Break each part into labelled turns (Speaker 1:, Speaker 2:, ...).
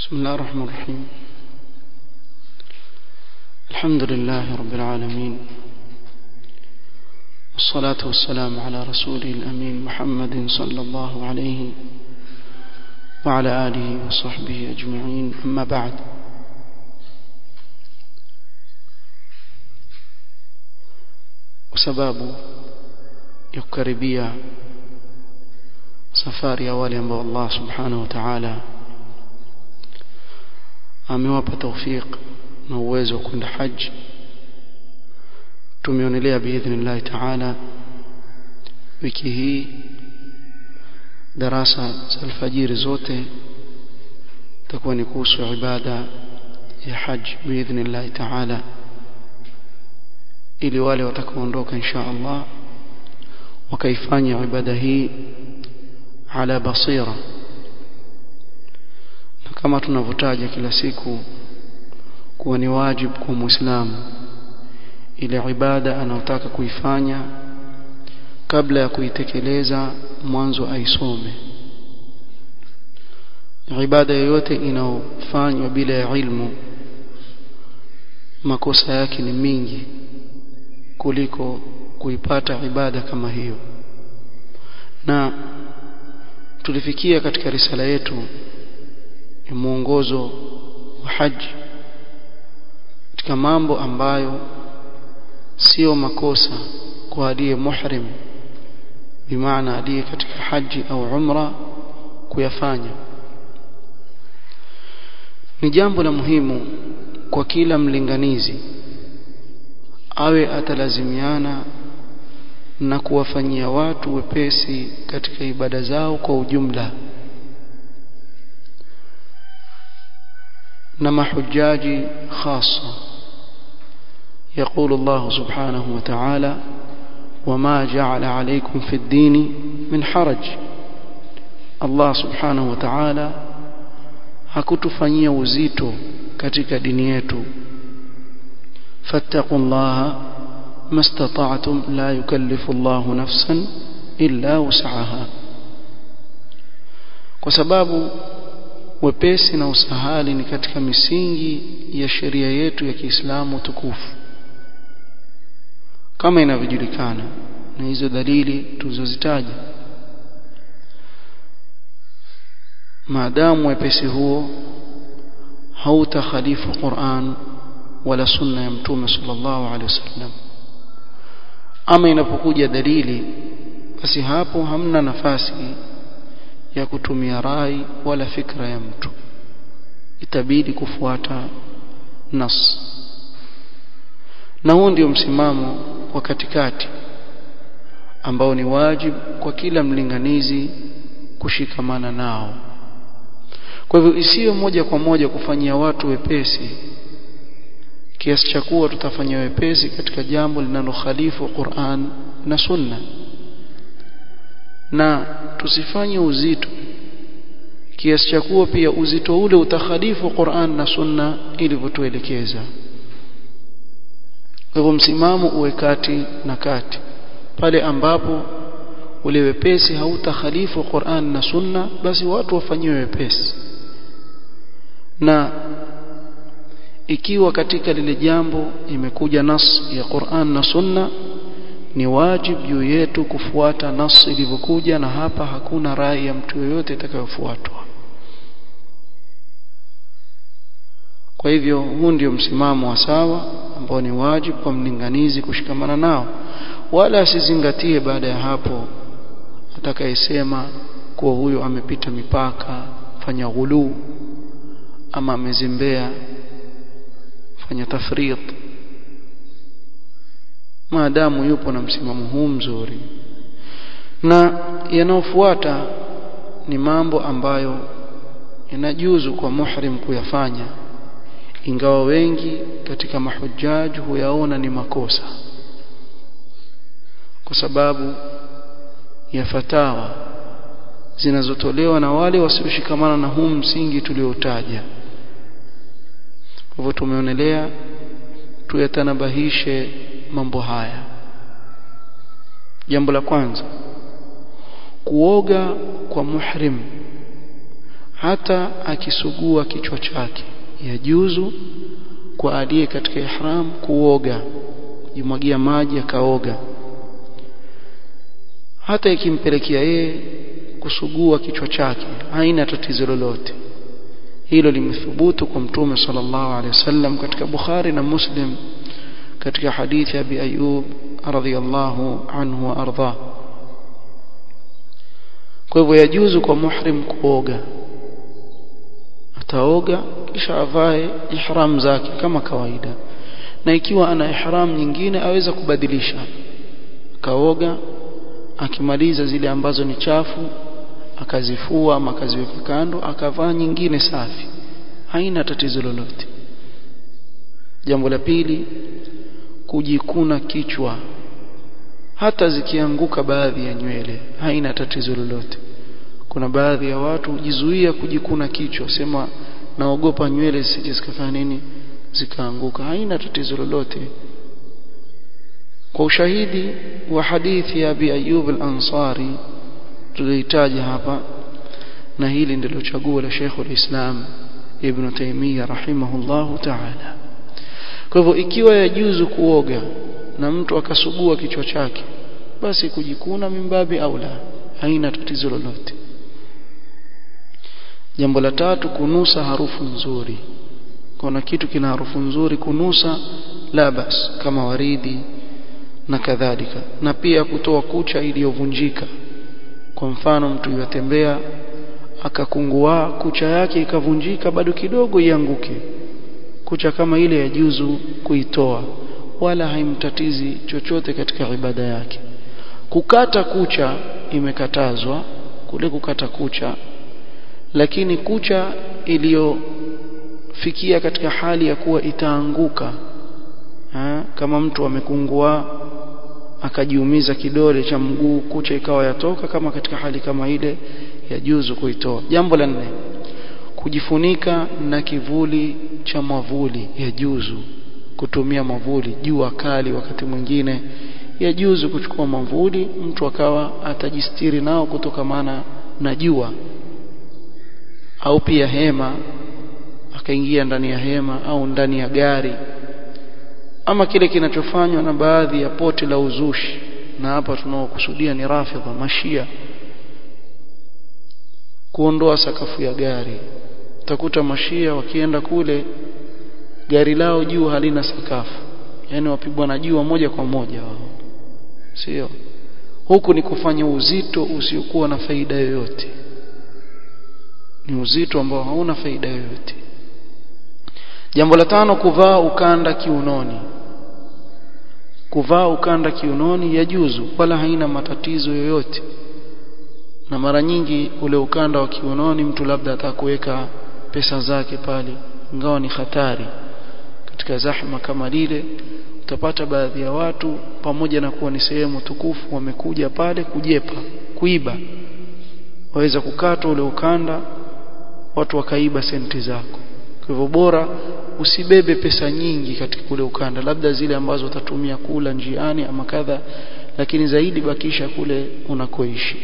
Speaker 1: بسم الله الرحمن الرحيم الحمد لله رب العالمين والصلاة والسلام على رسوله الأمين محمد صلى الله عليه وعلى آله وصحبه أجمعين أما بعد وسباب يقربيا safari ya wale ambao Allah subhanahu wa ta'ala amewapa tawfik na uwezo wa kwenda haji tumeonelea biidhnillah ta'ala wiki hii darasa za alfajiri zote takuwa ni kuhusu ibada ya haji biidhnillah ta'ala ili wale watakaoondoka insha Allah wakaifanya ibada hii ala basira na kama tunavyotaja kila siku kuwa ni wajibu kwa muislamu ile ibada anayotaka kuifanya kabla ya kuitekeleza mwanzo aisome ibada yoyote inayofanywa bila ya ilmu makosa yake ni mingi kuliko kuipata ibada kama hiyo na tulifikia katika risala yetu ya mwongozo wa haji katika mambo ambayo sio makosa kwa aliye muhrim bimaana aliye katika haji au umra kuyafanya ni jambo la muhimu kwa kila mlinganizi awe atalazimiana na kuwafanyia watu wepesi katika ibada zao kwa ujumla na mahujaji khasa يقول الله سبحانه وتعالى وما جعل عليكم في الدين من حرج الله سبحانه وتعالى hakutufanyia uzito katika dini yetu fattaqullaha ما استطعتم لا يكلف الله نفسا إلا وسعها kwa sababu wepesi na usahali ni katika misingi ya sheria yetu ya Kiislamu tukufu kama inavyojulikana na hizo dalili tulizozitaja maadamu wepesi huo hautakhalifu Qur'an wala sunna ya mtume sallallahu alaihi wasallam ama inapokuja dalili basi hapo hamna nafasi ya kutumia rai wala fikra ya mtu itabidi kufuata nas na huo ndio msimamo wa katikati ambao ni wajibu kwa kila mlinganizi kushikamana nao kwa hivyo isiyo moja kwa moja kufanyia watu wepesi kiasi cha kuwa tutafanya wepesi katika jambo linalokhalifu Qur'an na Sunna na tusifanye uzito kiasi cha kuwa pia uzito ule utakhalifu Qur'an na Sunna ilivyotuelekeza hivyo msimamo uwe kati na kati pale ambapo ule wepesi hautakhalifu Qur'an na Sunna basi watu wafanyiwe wepesi na ikiwa katika lile jambo imekuja nas ya Qur'an na Sunna ni wajibu juu yetu kufuata nas ilivyokuja na hapa hakuna rai ya mtu yoyote itakayofuatwa kwa hivyo huu ndio msimamo wa sawa ambao ni wajibu kwa mlinganizi kushikamana nao wala asizingatie baada ya hapo atakayesema kuwa huyo amepita mipaka fanya ghulu ama amezimbea fanya tafrit maadamu yupo na msimamo huu mzuri na yanayofuata ni mambo ambayo inajuzu kwa muhrim kuyafanya ingawa wengi katika mahujaji huyaona ni makosa kwa sababu ya fatawa zinazotolewa na wale wasioshikamana na huu msingi tuliotaja hivyo tumeonelea tuyatanabahishe mambo haya jambo la kwanza kuoga kwa muhrim hata akisugua kichwa chake yajuzu kwa aliye katika ihram kuoga jimwagia maji akaoga hata ikimpelekea yeye kusugua kichwa chake haina tatizo lolote hilo limethubutu kwa mtume sallallahu alaihi wasallam katika Bukhari na Muslim katika hadithi ya Abi Ayyub radhiyallahu anhu wa arda kwa hivyo yajuzu kwa muhrim kuoga ataoga kisha avae ihram zake kama kawaida na ikiwa ana ihram nyingine aweza kubadilisha kaoga akimaliza zile ambazo ni chafu akazifua ama akaziweka kando akavaa nyingine safi haina tatizo lolote jambo la pili kujikuna kichwa hata zikianguka baadhi ya nywele haina tatizo lolote kuna baadhi ya watu hujizuia kujikuna kichwa sema naogopa nywele zisije zikafanya nini zikaanguka haina tatizo lolote kwa ushahidi wa hadithi ya Abi Ayyub al-Ansari tulihitaji hapa na hili ndilo chaguo la Sheikh al-Islam Ibn Taymiyyah rahimahullahu ta'ala kwa hivyo ikiwa yajuzu kuoga na mtu akasugua kichwa chake basi kujikuna mimbabi au la haina tatizo lolote jambo la tatu kunusa harufu nzuri kuna kitu kina harufu nzuri kunusa la bas kama waridi na kadhalika na pia kutoa kucha iliyovunjika kwa mfano mtu yatembea akakungua kucha yake ikavunjika bado kidogo ianguke kucha kama ile ya juzu kuitoa wala haimtatizi chochote katika ibada yake kukata kucha imekatazwa kule kukata kucha lakini kucha iliyofikia katika hali ya kuwa itaanguka ha? kama mtu amekungua akajiumiza kidole cha mguu kucha ikawa yatoka kama katika hali kama ile ya juzu kuitoa jambo la nne kujifunika na kivuli cha mwavuli ya juzu kutumia mwavuli jua kali wakati mwingine ya juzu kuchukua mwavuli mtu akawa atajistiri nao kutokamana na jua au pia hema akaingia ndani ya hema au ndani ya gari ama kile kinachofanywa na baadhi ya pote la uzushi na hapa tunaokusudia ni rafidha mashia kuondoa sakafu ya gari utakuta mashia wakienda kule gari lao juu halina sakafu yani wapigwa na jua moja kwa moja wao sio huku ni kufanya uzito usiokuwa na faida yoyote ni uzito ambao hauna faida yoyote jambo la tano kuvaa ukanda kiunoni kuvaa ukanda kiunoni yajuzu wala haina matatizo yoyote na mara nyingi ule ukanda wa kiunoni mtu labda atakuweka pesa zake pale ingawa ni hatari katika zahma kama lile utapata baadhi ya watu pamoja na kuwa ni sehemu tukufu wamekuja pale kujepa kuiba waweza kukata ule ukanda watu wakaiba senti zako kwa hivyo bora usibebe pesa nyingi katika ule ukanda labda zile ambazo utatumia kula njiani ama kadha lakini zaidi bakisha kule unakoishi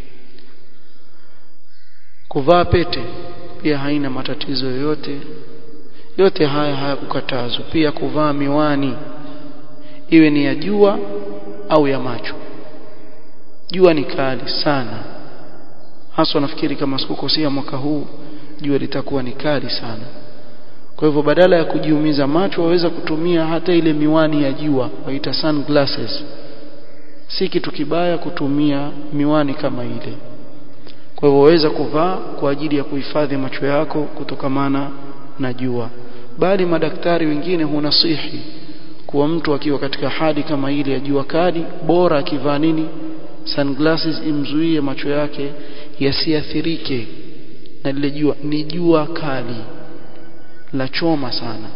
Speaker 1: kuvaa pete pia haina matatizo yoyote yote haya hayakukatazwa pia kuvaa miwani iwe ni ya jua au ya macho jua ni kali sana hasa nafikiri kama sikukosea mwaka huu jua litakuwa ni kali sana kwa hivyo badala ya kujiumiza macho waweza kutumia hata ile miwani ya jua waita sunglasses si kitu kibaya kutumia miwani kama ile kwa hivyo waweza kuvaa kwa ajili ya kuhifadhi macho yako kutokamana na jua bali madaktari wengine hunasihi kuwa mtu akiwa katika hali kama ile ya jua kali bora akivaa nini sunglasses imzuie macho yake yasiathirike na lile jua ni jua kali la choma sana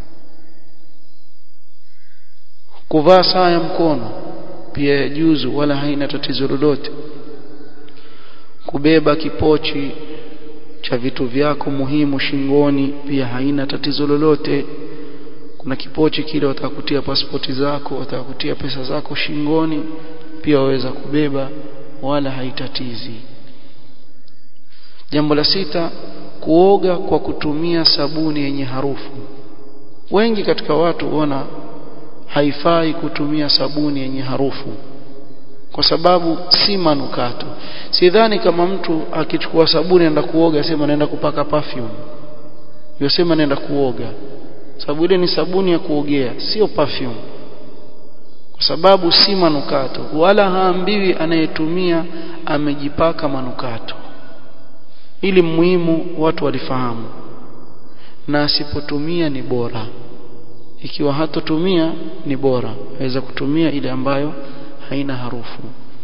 Speaker 1: kuvaa saa ya mkono pia yajuzu wala haina tatizo lolote kubeba kipochi cha vitu vyako muhimu shingoni pia haina tatizo lolote kuna kipochi kile watakutia pasipoti zako watakutia pesa zako shingoni pia waweza kubeba wala haitatizi jambo la sita kuoga kwa kutumia sabuni yenye harufu wengi katika watu huona haifai kutumia sabuni yenye harufu kwa sababu si manukato sidhani kama mtu akichukua sabuni anaenda kuoga sema naenda kupaka perfume yosema naenda kuoga sababu ile ni sabuni ya kuogea sio perfume kwa sababu si manukato wala haambiwi anayetumia amejipaka manukato ili muhimu watu walifahamu na asipotumia ni bora ikiwa hatotumia ni bora aweza kutumia ile ambayo haina harufu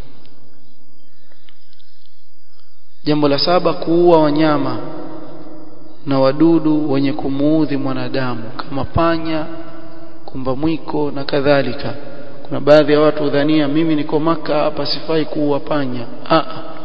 Speaker 1: jambo la saba kuua wanyama na wadudu wenye kumuudhi mwanadamu kama panya kumba mwiko na kadhalika kuna baadhi ya watu udhania mimi niko maka hapa sifai kuua panya a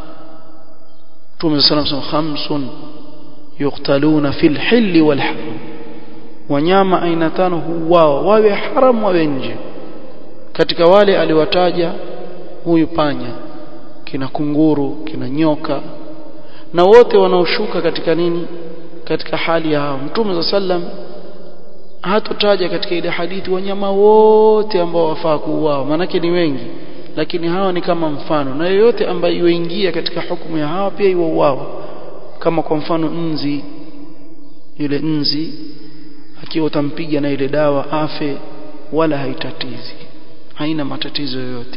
Speaker 1: Mtume sallallahu alayhi wasallam khamsun yuqtaluna fil hilli wal haram wanyama aina tano huuawa wawe haram wawe nje katika wale aliwataja huyu panya kina kunguru kina nyoka na wote wanaoshuka katika nini katika hali ya hao mtume sallam hatotaja katika ile hadithi wanyama wote ambao wafaa kuuawa manake ni wengi lakini hawa ni kama mfano na yoyote ambaye yuingia katika hukumu ya hawa pia iwauawa kama kwa mfano nzi yule nzi akiwa utampiga na ile dawa afe wala haitatizi haina matatizo yoyote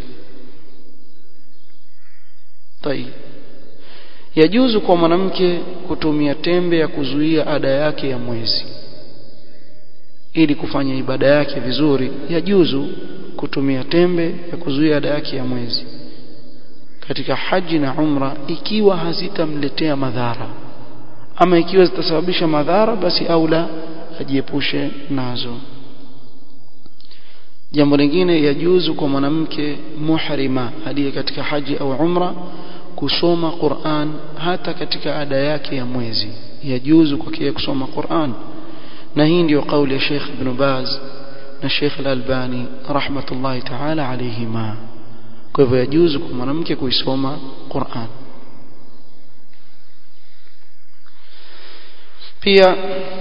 Speaker 1: tai yajuzu kwa mwanamke kutumia tembe ya kuzuia ada yake ya mwezi ili kufanya ibada yake vizuri yajuzu kutumia tembe ya kuzuia ada yake ya mwezi katika haji na umra ikiwa hazitamletea madhara ama ikiwa zitasababisha madhara basi aula ajiepushe nazo jambo lingine yajuzu kwa mwanamke muhrima aliye katika haji au umra kusoma Qur'an hata katika ada yake ya mwezi yajuzu kwake kusoma Qur'an na hii ndio kauli ya Sheikh Ibn Baz na Sheikh Al-Albani rahmatullahi ta'ala alayhima kwa hivyo yajuzu kwa mwanamke kuisoma Qur'an pia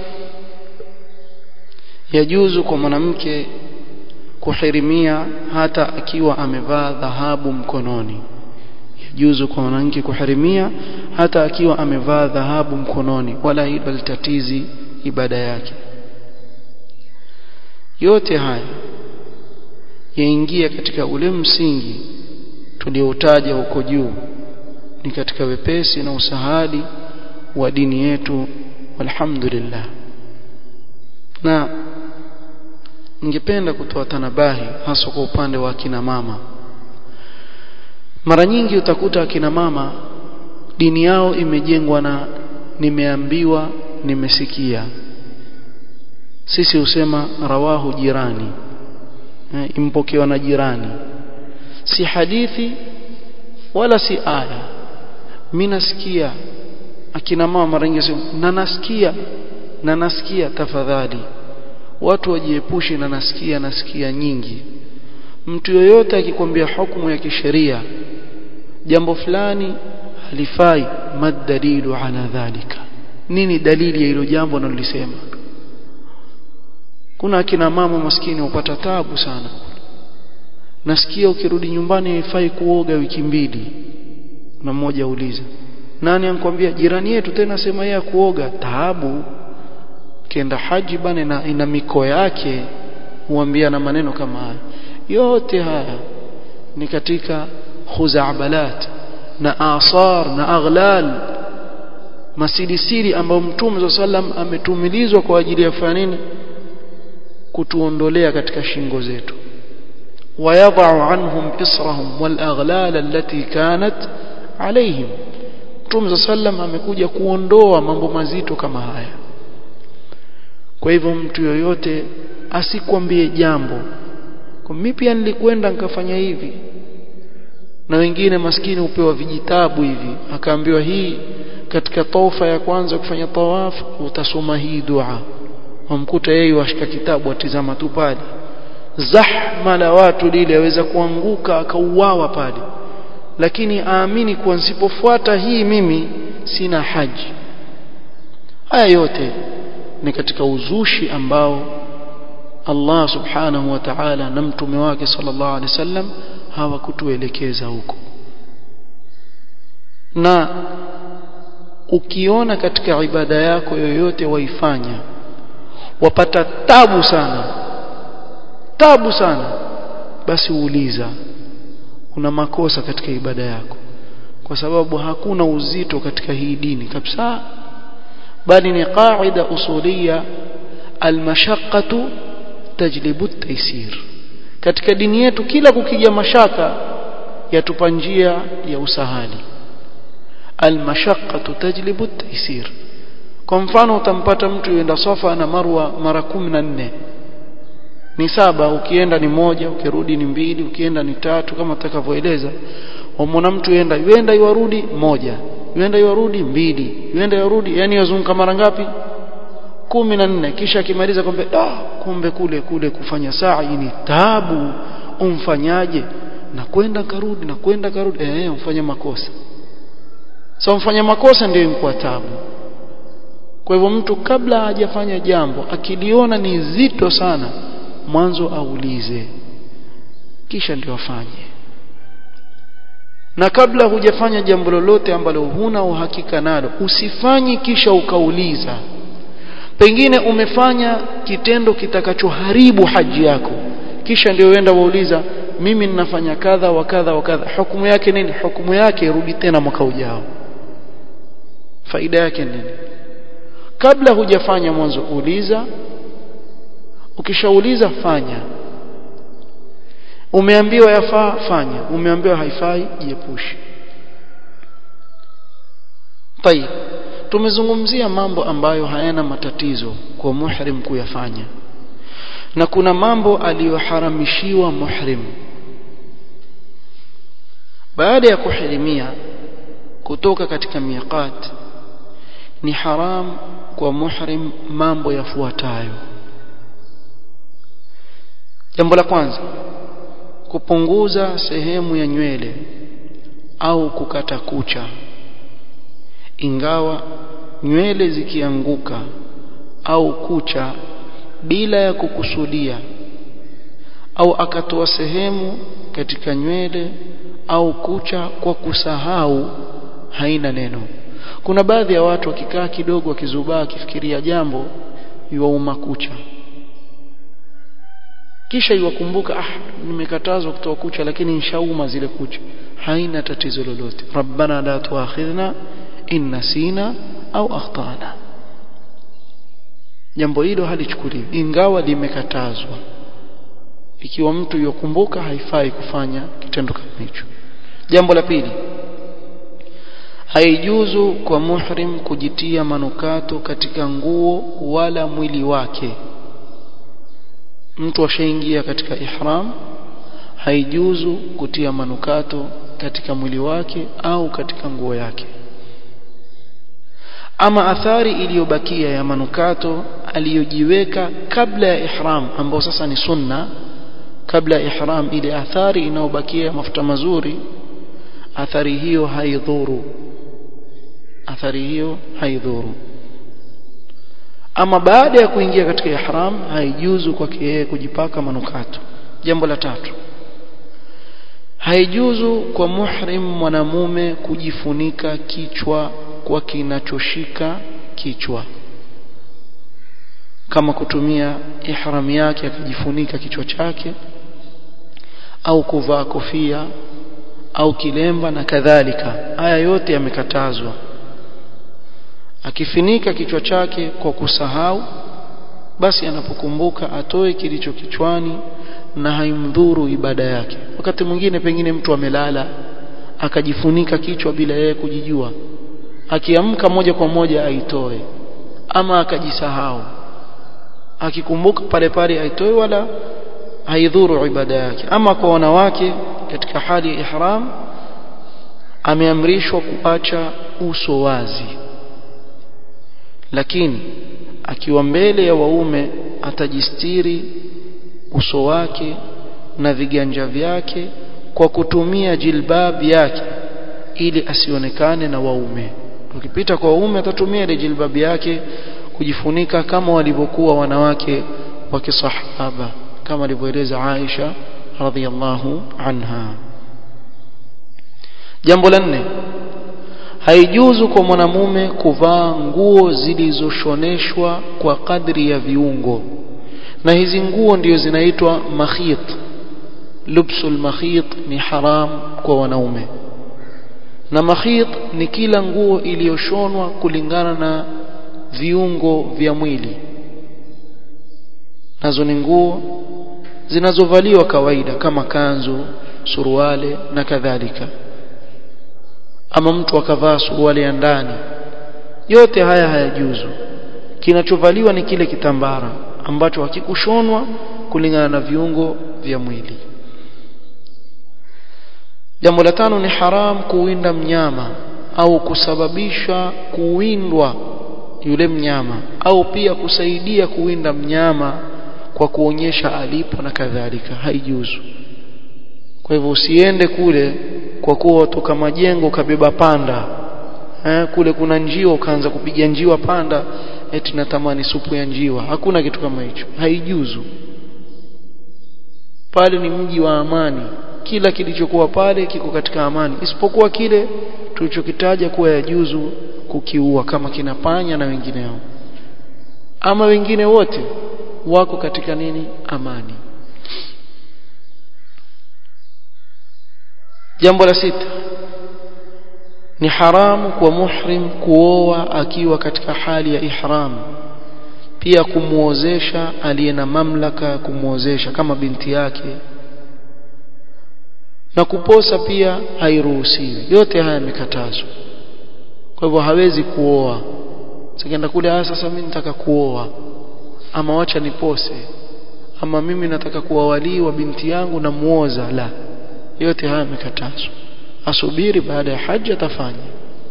Speaker 1: yajuzu kwa mwanamke kuhirimia hata akiwa amevaa dhahabu mkononi yajuzu kwa mwanamke kuhirimia hata akiwa amevaa dhahabu mkononi wala hilo litatizi ibada yake yote haya yaingia katika ule msingi tulioutaja huko juu ni katika wepesi na usahali wa dini yetu walhamdulillah na ningependa kutoa tanabahi hasa kwa upande wa akina mama mara nyingi utakuta akina mama dini yao imejengwa na nimeambiwa nimesikia sisi husema rawahu jirani e, impokewa na jirani si hadithi wala si aya mimi nasikia akina mama mara nyingi na nasikia na nasikia tafadhali watu wajiepushe na nasikia nasikia nyingi mtu yoyote akikwambia hukumu ya kisheria jambo fulani halifai madalilu ala dhalika nini dalili ya hilo jambo analolisema kuna akina mama maskini upata tabu sana nasikia ukirudi nyumbani haifai kuoga wiki mbili na mmoja uliza nani ankwambia jirani yetu tena sema yeye kuoga taabu kienda haji bana ina, ina miko yake huambia na maneno kama haya yote haya ni katika khuzabalat na asar na aghlal masilisiri ambayo mtume sallam ametumilizwa kwa ajili ya kufanya nini kutuondolea katika shingo zetu ويضع عنهم إصرهم والأغلال التي كانت عليهم Mtume sallam amekuja kuondoa mambo mazito kama haya kwa hivyo mtu yoyote asikwambie jambo kwa mimi pia nilikwenda nikafanya hivi na wengine maskini upewa vijitabu hivi akaambiwa hii katika tofa ya kwanza kufanya tawaf utasoma hii dua wamkuta yeye washika kitabu atizama tu pale zahma la watu lile aweza kuanguka akauawa pale lakini aamini kuwa nisipofuata hii mimi sina haji haya yote ni katika uzushi ambao Allah subhanahu wa ta'ala na mtume wake sallallahu alaihi wasallam hawakutuelekeza huko na ukiona katika ibada yako yoyote waifanya wapata tabu sana tabu sana basi uuliza una makosa katika ibada yako kwa sababu hakuna uzito katika hii dini kabisa bali ni qaida usulia almashaqqatu tajlibu at-taysir katika dini yetu kila kukija mashaka yatupa njia ya usahali almashaqqatu tajlibu at-taysir kwa mfano utampata mtu yenda Safa na Marwa mara 14 ni saba ukienda ni moja ukirudi ni mbili ukienda ni tatu kama tutakavyoeleza wamwona mtu yenda yenda iwarudi moja yenda iwarudi mbili yenda iwarudi yani yazunguka mara ngapi kumi na nne kisha akimaliza kwamba ah kumbe kule kule kufanya saa ni taabu umfanyaje na kwenda karudi na kwenda karudi eh umfanya makosa sasa so, umfanya makosa ndio imkuwa taabu kwa hivyo mtu kabla hajafanya jambo akiliona ni zito sana mwanzo aulize kisha ndio afanye na kabla hujafanya jambo lolote ambalo huna uhakika nalo usifanyi kisha ukauliza pengine umefanya kitendo kitakachoharibu haji yako kisha ndio uenda wauliza mimi ninafanya kadha wa kadha wa kadha hukumu yake nini hukumu yake rudi tena mwaka ujao faida yake nini kabla hujafanya mwanzo uliza ukishauliza fanya umeambiwa yafaa fanya umeambiwa haifai jiepushe tayib tumezungumzia mambo ambayo hayana matatizo kwa muhrim kuyafanya na kuna mambo aliyoharamishiwa muhrim baada ya kuhirimia kutoka katika miqat ni haram kwa muhrim mambo yafuatayo jambo la kwanza kupunguza sehemu ya nywele au kukata kucha ingawa nywele zikianguka au kucha bila ya kukusudia au akatoa sehemu katika nywele au kucha kwa kusahau haina neno kuna baadhi ya watu wakikaa kidogo wakizubaa akifikiria jambo yuwauma kucha kisha iwakumbuka ah nimekatazwa kutoa kucha lakini nishauma zile kucha haina tatizo lolote rabbana la tuakhidhna in nasina au akhtana jambo hilo halichukuliwi ingawa limekatazwa ikiwa mtu yokumbuka haifai kufanya kitendo kama hicho jambo la pili haijuzu kwa muhrim kujitia manukato katika nguo wala mwili wake mtu ashaingia katika ihram haijuzu kutia manukato katika mwili wake au katika nguo yake ama athari iliyobakia ya manukato aliyojiweka kabla ya ihram ambao sasa ni sunna kabla ya ihram ile athari inayobakia mafuta mazuri athari hiyo haidhuru athari hiyo haidhuru ama baada ya kuingia katika ihram haijuzu kwake yeye kujipaka manukato jambo la tatu haijuzu kwa muhrim mwanamume kujifunika kichwa kwa kinachoshika kichwa kama kutumia ihram yake akajifunika kichwa chake au kuvaa kofia au kilemba na kadhalika haya yote yamekatazwa akifinika kichwa chake kwa kusahau basi anapokumbuka atoe kilicho kichwani na haimdhuru ibada yake wakati mwingine pengine mtu amelala akajifunika kichwa bila yeye kujijua akiamka moja kwa moja aitoe ama akajisahau akikumbuka pale pale aitoe wala haidhuru ibada yake ama kwa wanawake katika hali ya ihram ameamrishwa kuacha uso wazi lakini akiwa mbele ya waume atajistiri uso wake na viganja vyake kwa kutumia jilbab yake ili asionekane na waume ukipita kwa waume atatumia ile jilbabi yake kujifunika kama walivyokuwa wanawake wa kisahaba kama alivyoeleza Aisha radhiallahu anha jambo la nne haijuzu kwa mwanamume kuvaa nguo zilizoshoneshwa kwa kadri ya viungo na hizi nguo ndio zinaitwa makhit lubsul makhit ni haram kwa wanaume na makhit ni kila nguo iliyoshonwa kulingana na viungo vya mwili nazo ni nguo zinazovaliwa kawaida kama kanzu suruale na kadhalika ama mtu akavaa suruali ya ndani yote haya hayajuzu kinachovaliwa ni kile kitambara ambacho hakikushonwa kulingana na viungo vya mwili jambo la tano ni haram kuwinda mnyama au kusababisha kuwindwa yule mnyama au pia kusaidia kuwinda mnyama kwa kuonyesha alipo na kadhalika haijuzu kwa hivyo usiende kule kwa kuwa toka majengo kabeba panda eh, kule kuna njiwa ukaanza kupiga njiwa panda eti natamani supu ya njiwa hakuna kitu kama hicho haijuzu pale ni mji wa amani kila kilichokuwa pale kiko katika amani isipokuwa kile tulichokitaja kuwa yajuzu kukiua kama kinapanya na wengineo ama wengine wote wako katika nini amani jambo la sita ni haramu kwa muhrim kuoa akiwa katika hali ya ihram pia kumuozesha aliye na mamlaka kumuozesha kama binti yake na kuposa pia hairuhusiwi yote haya yamekatazwa kwa hivyo hawezi kuoa sikienda kule ah sasa mimi nataka kuoa ama wacha nipose ama mimi nataka kuwa walii wa binti yangu na muoza la yote haya yamekatazwa asubiri baada ya haji atafanya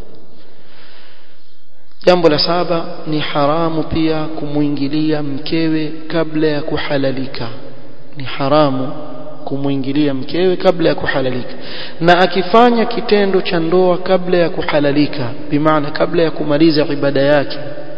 Speaker 1: jambo la saba ni haramu pia kumuingilia mkewe kabla ya kuhalalika ni haramu kumuingilia mkewe kabla ya kuhalalika na akifanya kitendo cha ndoa kabla ya kuhalalika bimaana kabla ya kumaliza ibada yake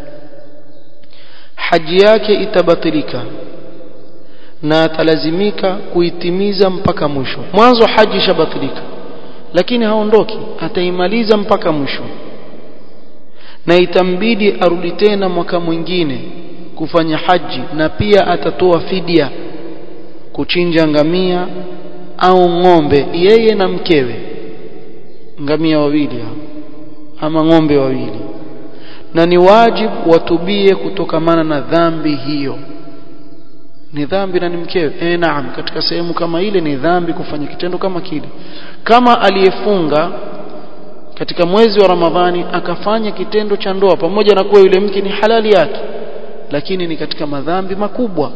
Speaker 1: haji yake itabatilika na atalazimika kuitimiza mpaka mwisho mwanzo haji ishabatilika lakini haondoki ataimaliza mpaka mwisho na itambidi arudi tena mwaka mwingine kufanya haji na pia atatoa fidia kuchinja ngamia au ng'ombe yeye na mkewe ngamia wawili hao ama ng'ombe wawili na ni wajibu watubie kutokamana na dhambi hiyo ni dhambi na ni mkewe eh naam katika sehemu kama ile ni dhambi kufanya kitendo kama kile kama aliyefunga katika mwezi wa Ramadhani akafanya kitendo cha ndoa pamoja na kuwa yule mke ni halali yake lakini ni katika madhambi makubwa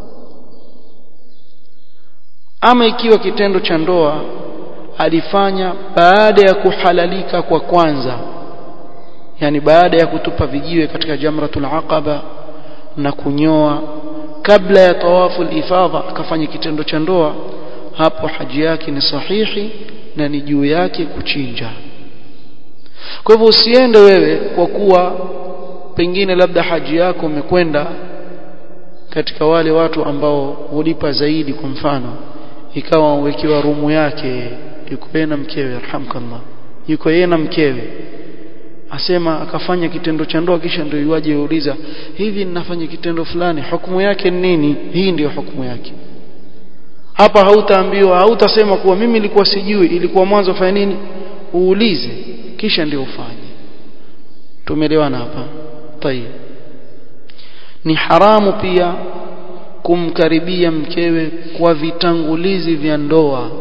Speaker 1: ama ikiwa kitendo cha ndoa alifanya baada ya kuhalalika kwa kwanza yani baada ya kutupa vijiwe katika jamratul aqaba na kunyoa kabla ya tawafu ifadha akafanya kitendo cha ndoa hapo haji yake ni sahihi na ni juu yake kuchinja kwa hivyo usiende wewe kwa kuwa pengine labda haji yako umekwenda katika wale watu ambao hulipa zaidi kwa mfano ikawa uwekewa rumu yake yuko yeye na mkewe arhamkallah yuko yeye na mkewe asema akafanya kitendo cha ndoa kisha ndio iwaje uuliza hivi ninafanya kitendo fulani hukumu yake ni nini hii ndiyo hukumu yake hapa hautaambiwa hautasema kuwa mimi nilikuwa sijui ilikuwa mwanzo fanya nini uulize kisha ndio ufanye tumeelewana hapa tayeb ni haramu pia kumkaribia mkewe kwa vitangulizi vya ndoa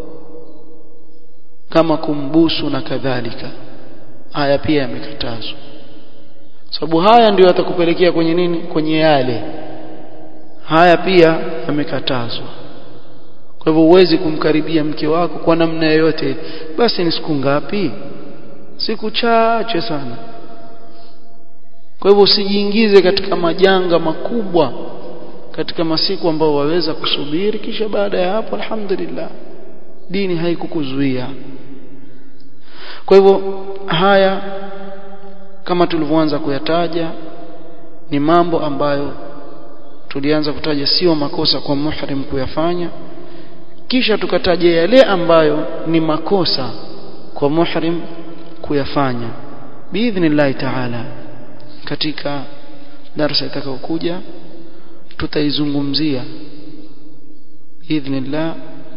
Speaker 1: kama kumbusu na kadhalika haya pia yamekatazwa sababu haya ndio yatakupelekea kwenye nini kwenye yale haya pia yamekatazwa kwa hivyo huwezi kumkaribia mke wako kwa namna yoyote basi ni siku ngapi siku chache sana kwa hivyo usijiingize katika majanga makubwa katika masiku ambao waweza kusubiri kisha baada ya hapo alhamdulillah dini haikukuzuia kwa hivyo haya kama tulivyoanza kuyataja ni mambo ambayo tulianza kutaja sio makosa kwa muhrim kuyafanya kisha tukataja yale ambayo ni makosa kwa muhrim kuyafanya biidhnillahi taala katika darasa itakayokuja tutaizungumzia biidhnillah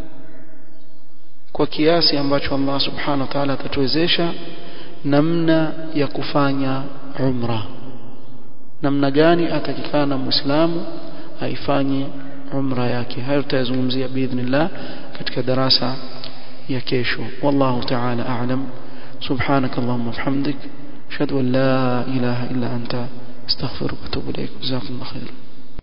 Speaker 1: kwa kiasi ambacho Allah subhanahu wa ta'ala atatuwezesha namna ya kufanya umra namna gani atakikana muislamu aifanye umra yake hayo tutayazungumzia biidhnillah katika darasa ya kesho wallahu ta'ala a'lam سبحانك اللهم وبحمدك اشهد ان لا اله الا انت استغفرك واتوب اليك جزاكم الله خيرا